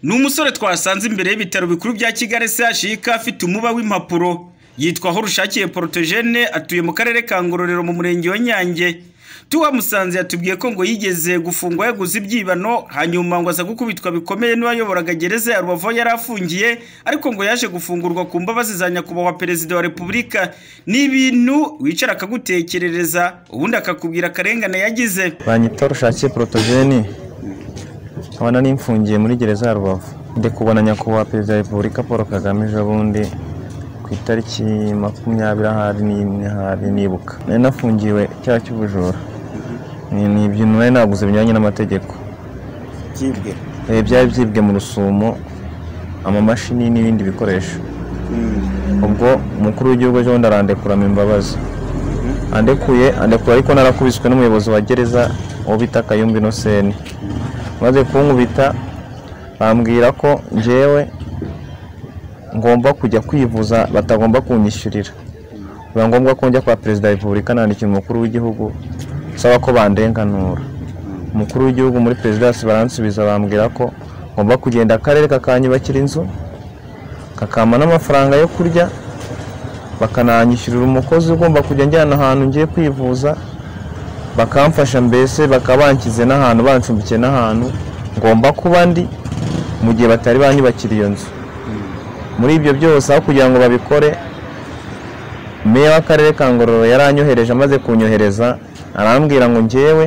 ni umusore twasanze imbere y'ibitaro bikuru bya kigali chik afite umuba w'impapuro yitwa aho rushakiye porotogene atuye mu karere ka ngororero mu murenge wa nyange tuhamusanze yatubwiye ko ngo yigeze gufungwa yaguze ibyibano hanyuma ngo aza gukubitwa bikomeye n'uwayoboraga gereza ya rubavu aho yari afungiye ariko ngo yaje gufungurwa ku mbabazi za nyakubahwa perezida wa repubulika ni ibintu wicara akagutekerereza ubundi akakubwira akarengane yagize banyita rushakiye porotogeni nkaba nari mfungiye muri gereza ya rubavu ndi kubona nyakubahwa perezida wa repubulika paul kagame ejo bundi ku itariki makumyabiri ahari n'imwe ahari nibuka nari nafungiwe icyaha cy'ubujura ni ibintu nari naguze binyuranye n'amategeko byibwe Eh, byari byibwe mu rusumo amamashini n'ibindi bikoresho ubwo umukuru w'igihugu ejo bundi arandekuramo imbabazi andekuye andekura ariko narakubiswe n'umuyobozi wa gereza uwo bita kayumba inoseni maze kunkubita bambwira ko njyewe ngomba kujya kwivuza batagomba kunyishyurira biba ngombwa ko njya kwa perezida wa repubulika nandikira umukuru w'igihugu nsaba ko bandenganura umukuru w'igihugu muri perezidansi baransubiza bambwira ko ngomba kugenda akarere kakanyubakira inzu kakampa n'amafaranga yo kurya bakananyishyurira umukozi ugomba kujya njyana ahantu ngiye kwivuza bakamfasha mbese bakaba banshyize n'ahantu bancumbikiye n'ahantu ngomba kuba ndi mu gihe batari banyubakira iyo nzu muri ibyo byose aho kugira ngo babikore meya w'akarere ka ngororero yaranyohereje amaze kunyohereza arambwira ngo ngewe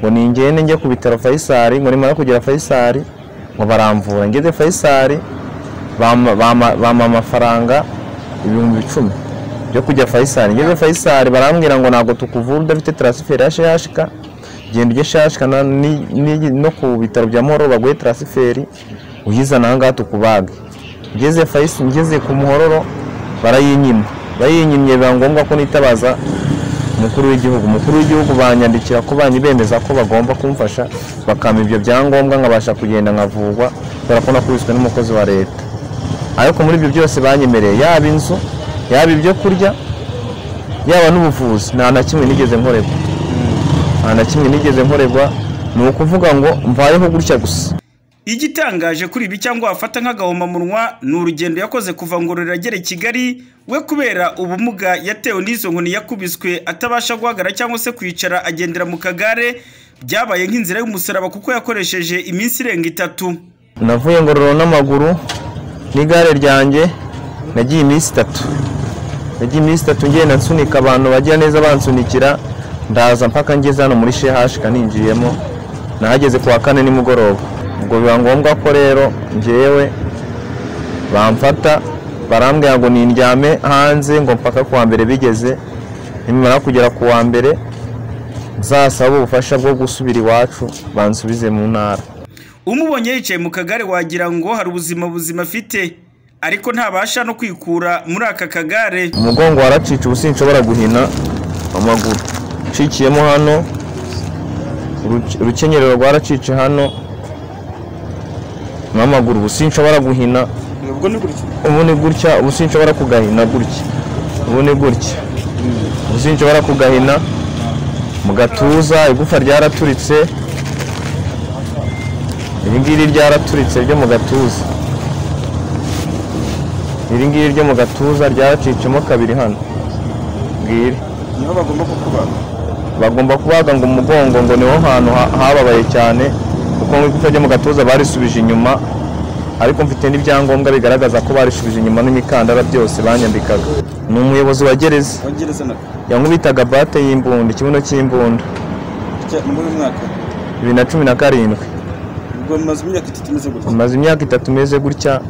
ngo ningende njye ku bitaro fayisari ngo nimara kugera fayisari ngo baramvura ngeze fayisari bampa- bampa bampa amafaranga ibihumbi icumi byo kujya fayisari ngeze fayisari barambwira ngo ntabwo tukuvura udafite tarasiferi ya shk genda ujye shashika na- ni- ni- no ku bitaro bya muhoro baguhe tarasiferi uyizana ahangaha tukubage ngeze fayisi ngeze ku muhororo barayinyima bayinyimye biba ngombwa ko nitabaza umukuru w'igihugu umukuru w'igihugu banyandikira ko banyi bemeza ko bagomba kumfasha bakampa ibyo byangombwa nkabasha kugenda nkavugwa kubera ko nakubiswe n'umukozi wa leta ariko muri ibyo byose banyemereye yaba inzu yaba ibyo kurya yaba n'ubuvuzi nta na kimwe nigeze nkoregwa nta na kimwe nigeze nkoregwa ni ukuvuga ngo mvayeho gutya gusa igitangaje kuri ibi cyangwa wafata nk'agahomamunwa ni urugendo yakoze kuva ngororero agera i kigali we kubera ubumuga yatewe n'izo nkoni yakubiswe atabasha guhagarara cyangwa se kwicara agendera mu kagare byabaye nk'inzira y'umusaraba kuko yakoresheje iminsi irenga itatu navuye ngororero n'amaguru n'igare ryanjye nagiye iminsi itatu nagiye iminsi itatu ngenda nsunika abantu bagira neza bansunikira ndaza mpaka ngeze hano muri shehashika ninjiyemo nahageze ku wa kane nimugoroba ubwo biba ngombwa ko rero njyewe bamfata barambwira ngo nindyame hanze ngo mpaka ku wa mbere bigeze nimara kugera ku wa mbere nzasaba ubufasha bwo gusubira iwacu bansubize mu ntara umubonye yicaye mu kagare wagira ngo hari ubuzima buzima afite ariko ntabasha no kwikura muri aka kagare umugongo waracitse ubu sinshobora guhina amaguru ncikiyemo hano uruke- urukenyerero rwaracice hano n'amaguru ubu sinshobora guhina nubwo ni gutya ubu ni gutya ubu sinshobora kugahina gutya ubu ni gutya ubu sinshobora kugahina mu gatuza igufa ryaraturitse iri ngiri ryaraturitse ryo mu gatuza iri ngiri ryo mu gatuza ryaracicemo kabiri hano ngiri niho bagomba kukubaga bagomba kubaga ngo umugongo ngo niho hantu ha- hababaye cyane kuko nk'igufwa ryo mu gatuza barisubije inyuma ariko mfite n'ibyangombwa bigaragaza ko barisubije inyuma n'imikandara byose banyambikaga ni umuyobozi wa gereza wagereza na yankubitaga bate y'imbunda ikibuno cy'imbunda cya- muri uyu mwaka bibiri na cumi na karindwi ubwo mumaze imyaka itatu imeze gutya maze imyaka itatu meze gutya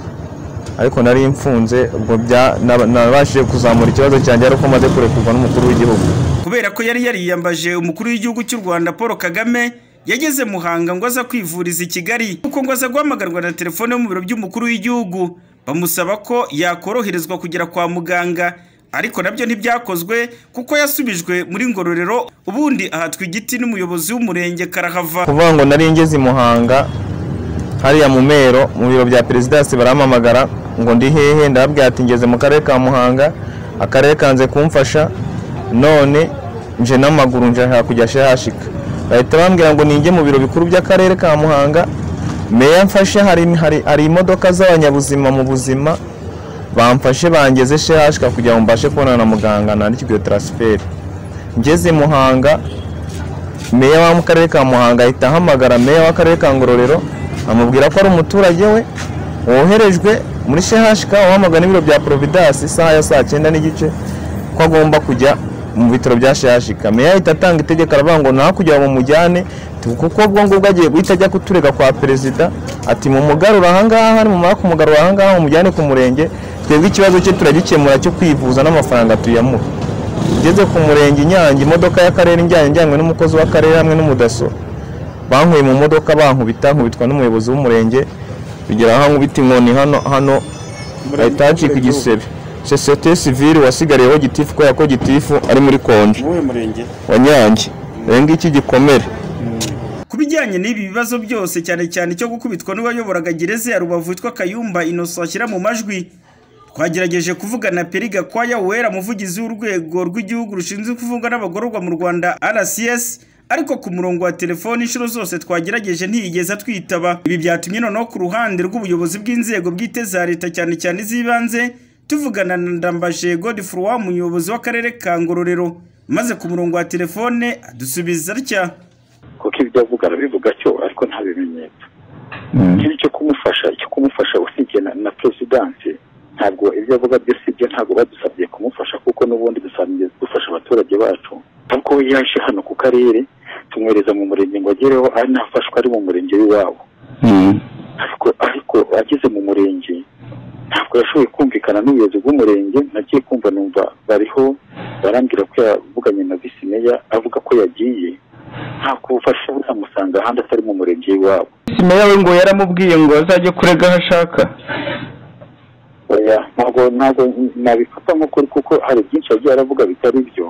ariko nari mfunze ubwo bya- nab- nabashije kuzamura ikibazo cyanjye ari uko maze kurekurwa n'umukuru w'igihugu kubera ko yari yariyambaje umukuru w'igihugu cy'u rwanda paul kagame yageze muhanga ngo aza kwivuriza i kigali kuko ngo aza guhamagarwa na telefone yo mu biro by'umukuru w'igihugu bamusaba ko yakoroherezwa kugera kwa muganga ariko nabyo ntibyakozwe kuko yasubijwe muri ngororero ubundi ahatwa igiti n'umuyobozi w'umurenge karahava kuvuga ngo nari ngeze i muhanga hariya mu mero mu biro bya perezidansi barampamagara ngo ndi hehe ndababwira ati ngeze mu karere ka muhanga akarere kanze kumfasha none nje n'amaguru nje aha kujya shahashika bahita bambwira ngo ninjye mu biro bikuru by'akarere ka muhanga meya mfashe hari, hari, hari imodoka z'abanyabuzima mu buzima bamfashe bangeze shehashika kugira ngo mbashe kubonana na muganga nandikirwe taransiferi ngeze muhanga meya wa mu karere ka muhanga ahita ahamagara meya w'akarere ka ngororero amubwira ko ari umuturage we woherejwe muri shehashika wahamagara n'ibiro bya providence isaha ya saa cyenda n'igice ko agomba kujya mu bitaro bya shehashika meya ahita atanga itegeko aravuga ngo nta kugira ngo mumujyane kuko ubwo ngubwo agiye guhita ajya kuturega kwa perezida ati mumugarure ahangaha nimumara kumugarura ahangaha mumujyane ku murenge twebwe ikibazo cye turagikemura cyo kwivuza n'amafaranga tuyamuha ngeze ku murenge inyange imodoka y'akarere njyanye njyanywe n'umukozi w'akarere hamwe n'umudaso bankuye mu modoka bankubita nkubitwa n'umuyobozi w'umurenge bigera aho nkubita inkoni hano hano bahita hacika igisebe sosiyete sivire wasigariyeho gitifu kubera ko gitifu ari muri konje Ni uwuhe murenge wa nyange rero ngiki gikomere Ku bijyanye n'ibi bibazo byose cyane cyane icyo gukubitwa n'uwayoboraga gereza ya Rubavu witwa Kayumba Innocent ashyira mu majwi twagerageje kuvugana Peri Gakwaya Uwera umuvugizi w'urwego rw'igihugu rushinzwe kuvugwa n'abagororwa mu Rwanda RCS ariko ku murongo wa telefoni inshuro zose twagerageje ntiyigeze atwitaba ibi byatumye noneho ku ruhande rw'ubuyobozi bw'inzego bwite za leta cyane cyane iz'ibanze tuvugana na Ndambaje Godefroid umuyobozi w'akarere ka Ngororero maze ku murongo wa telefone adusubiza atya kuko ibyo avuga arabivuga cyo ariko nta bimenyetso ikibi cyo kumufasha icyo kumufasha usibye na, na perezidansi ntabwo ibyo avuga byose ibyo ntabwo badusabye kumufasha kuko n'ubundi dusanzwe dufasha abaturage bacu kuko we yaje hano ku karere tumwohereza mu murenge ngo agereho ari nafashwe ari mu murenge w'iwabo ariko ariko ageze mu murenge ntabwo yashoboye kumvikana n'ubuyobozi bw'umurenge nagiye kumva numva bariho barambwira ko yavuganye na visi meya avuga ko yagiye nta kubufasha buramusanga ahandi atari mu murenge w'iwabo meya we ngo yaramubwiye ngo azajye kurega aho ashaka oya ntabwo ntabwo nabifata nk'ukuri kuko hari byinshi yagiye aravuga bitari byo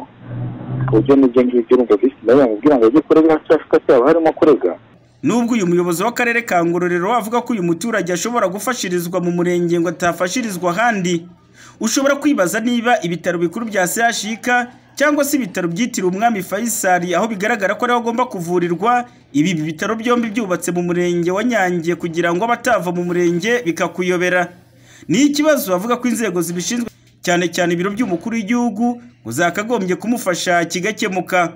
ku buryo n'ibyo ngibyo urumva visi meya yamubwira ngo ajye kurega aho ashaka cyaba harimo kurega Nubwo uyu muyobozi w'akarere ka Ngororero avuga ko uyu muturage ashobora gufashirizwa mu murenge ngo atafashirizwa ahandi ushobora kwibaza niba ibitaro bikuru bya CHIK cyangwa se ibitaro byitiriwe umwami Faisal aho bigaragara ko ariho agomba kuvurirwa ibi bitaro byombi byubatse mu murenge wa Nyange kugira ngo abatava mu murenge bikakuyobera ni ikibazo avuga ko inzego zibishinzwe cyane cyane ibiro by'umukuru w'igihugu ngo zakagombye kumufasha kigakemuka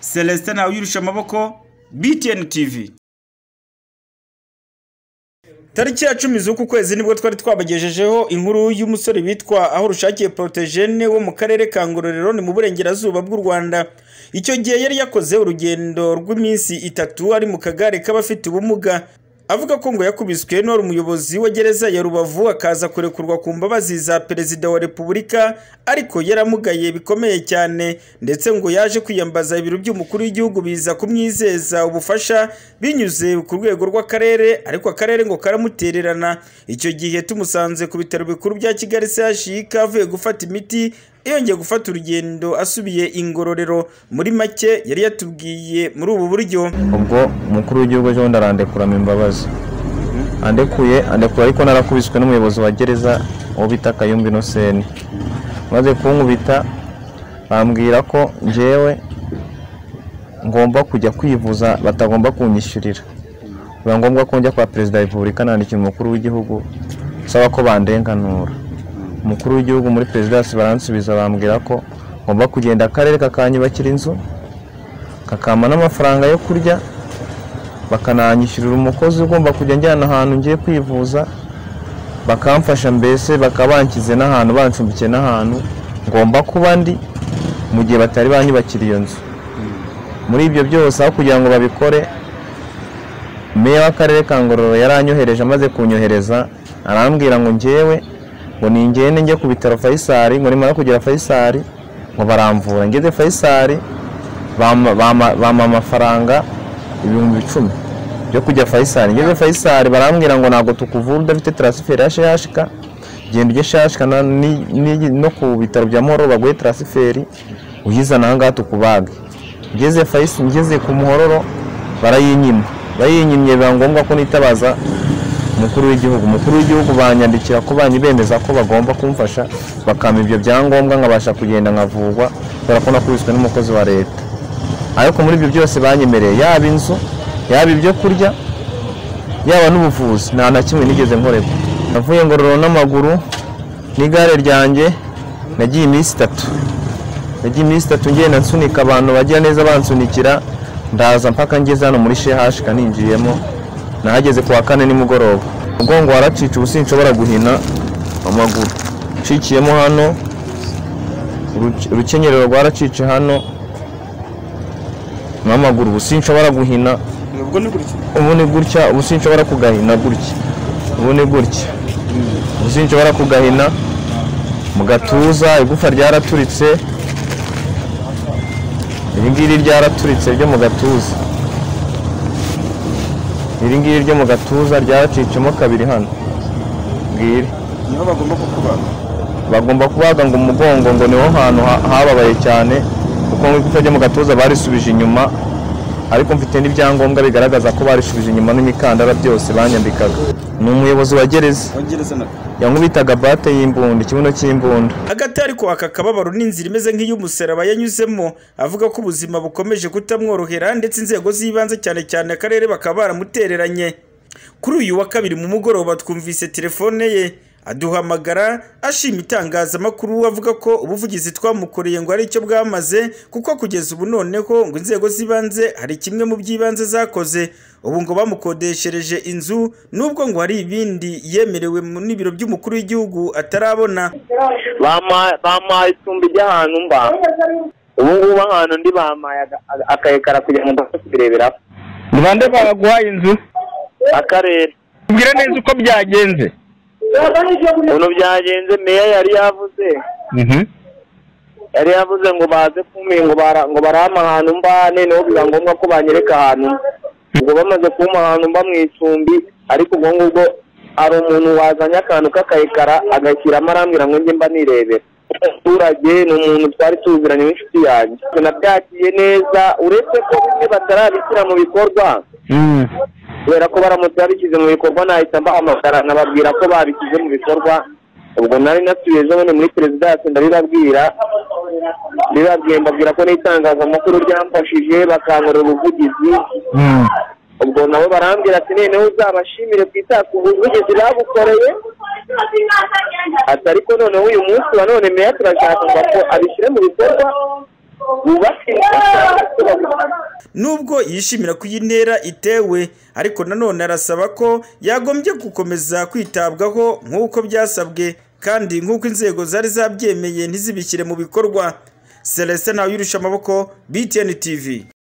Celestin Ntawuyirusha amaboko BTN TV Tariki ya cumi z'uku kwezi nibwo twari twabagejejeho inkuru y'umusore witwa aho rushakiye Protogene wo mu karere ka Ngororero ni mu burengerazuba bw'u Rwanda. Icyo gihe yari yakoze urugendo rw'iminsi itatu ari mu kagare k'abafite ubumuga. Avuga ko ngo yakubiswe n'uwari umuyobozi wa gereza ya Rubavu akaza kurekurwa ku mbabazi za Perezida wa Repubulika ariko yaramugaye bikomeye cyane ndetse ngo yaje kwiyambaza ibiro by'umukuru w'igihugu biza kumwizeza ubufasha binyuze ku rwego rw'akarere ariko akarere ngo karamutererana icyo gihe tumusanze ku bitaro bikuru bya Kigali CHUK avuye gufata imiti yongeye gufata urugendo asubiye ingororero muri make yari yatubwiye muri ubu buryo ubwo umukuru w'igihugu ejo bundi arandekuramo imbabazi andekuye andekura ariko narakubiswe n'umuyobozi wa gereza uwo bita kayumba inoseni maze kunkubita bambwira ko njyewe ngomba kujya kwivuza batagomba kunyishyurira biba ngombwa ko njya kwa perezida wa repubulika nandikira umukuru w'igihugu nsaba ko bandenganura umukuru w'igihugu muri perezidansi baransubiza bambwira ko ngomba kugenda akarere kakanyubakira inzu kakampa n'amafaranga yo kurya bakananyishyurira umukozi ugomba kujya njyana ahantu ngiye kwivuza bakamfasha mbese bakaba banshyize n'ahantu bancumbikiye n'ahantu ngomba kuba ndi mu gihe batari banyubakira iyo nzu muri ibyo byose aho kugira ngo babikore meya w'akarere ka ngororero yaranyohereje amaze kunyohereza arambwira ngo njyewe ngo ningende njye ku bitaro fayisari ngo nimara kugera fayisari ngo baramvura ngeze fayisari bampa- bampa bampa amafaranga ibihumbi icumi byo kujya fayisari ngeze fayisari barambwira ngo ntabwo tukuvura udafite taransiferi ya shashika genda ujye shashika na- ni- ni- no ku bitaro bya muhoro baguhe taransiferi uyizana aha ngaha tukubage ngeze fayisi ngeze ku muhororo barayinyima bayinyimye biba ngombwa ko nitabaza umukuru w'igihugu umukuru w'igihugu banyandikira ko banyi bemeza ko bagomba kumfasha bakampa ibyo byangombwa nkabasha kugenda nkavugwa kubera ko nakubiswe n'umukozi wa leta ariko muri ibyo byose banyemereye yaba inzu yaba ibyo kurya yaba n'ubuvuzi nta na kimwe nigeze nkorerwa navuye ngororero n'amaguru n'igare ryanjye nagiye iminsi itatu nagiye iminsi itatu ngenda nsunika abantu bagira neza bansunikira ndaza mpaka ngeze hano muri shehashika ninjiyemo nahageze ku wa kane nimugoroba umugongo waracitse ubu sinshobora guhina amaguru ncikiyemo hano uruke- urukenyerero rwaracice hano n'amaguru ubu sinshobora guhina ubwo ni gutyo ubu ni gutya ubu sinshobora kugahina gutya ubu ni gutya ubu sinshobora kugahina mu gatuza igufa ryaraturitse iri ngiri ryaraturitse ryo mu gatuza iri ngiri ryo mu gatuza ryaracicemo kabiri hano bwire niho bagomba kukubaga bagomba kubaga ngo umugongo ngo niho hantu ha- hababaye cyane kuko ngo igufa ryo mu gatuza barisubije inyuma ariko mfite n'ibyangombwa bigaragaza ko barisubije inyuma n'imikandara byose banyambikaga ni umuyobozi wa gereza wagereza na yankubitaga bate y'imbunda ikibuno cy'imbunda hagati ariko aka kababaro n'inzira imeze nk'iy'umusaraba yanyuzemo avuga ko ubuzima bukomeje kutamworohera ndetse inzego z'ibanze cyane cyane akarere bakaba baramutereranye kuri uyu wa kabiri mu mugoroba twumvise telefone ye aduhamagara ashima itangazamakuru avuga ko ubuvugizi twamukoreye ngo ari icyo bwamaze kuko kugeza ubu noneho ngo inzego z'ibanze hari kimwe mu by'ibanze zakoze ubu ngo bamukodeshereje inzu nubwo ngo hari ibindi yemerewe mu- n'ibiro by'umukuru w'igihugu atarabona Bama- bampaye icumbi ry'ahantu mba ubu ngubu ahantu ndi bampaye aga- aga- akayekara kugira ngo mbashe kubireberaho ni bande baguhaye inzu akarere tubwire neza uko byagenze ukuntu byagenze meya yari yavuze yari yavuze ngo baze kumpi ngo bara- ngo barame ahantu mba noneho biba ngombwa ko banyereka ahantu ubwo bamaze kumpa ahantu mba mu icumbi ariko ubwo ngubwo hari umuntu wazanye akantu k'akayekara agashyiramo arambwira ngo njye mba nirebera umuturage ni umuntu twari tuziranye n'inshuti yanjye nabyakiriye neza uretse ko bimwe batarabishyira mu bikorwa kubera ko baramutse babishyize mu bikorwa nahita mbaha amafaranga ababwira ko babishyize mu bikorwa ubwo nari nasubiye ejo bundi muri perezidansi ndabibabwira bibabwiye mbabwira ko n'itangazamakuru ryamfashije bakankorera ubuvugizi ubwo nabo barambwira ati noneho uzabashimire ku ita- ku buvugizi bagukoreye ati ariko noneho uyu munsi wa none meya turashaka ngo ako- abishyire mu bikorwa bubake inzu nubwo yishimira ko iyi ntera itewe ariko nanone arasaba ko yagombye gukomeza kwitabwaho nk'uko byasabwe kandi nk'uko inzego zari zabyemeye ntizibishyire mu bikorwa celestin ntawuyirusha amaboko btn tv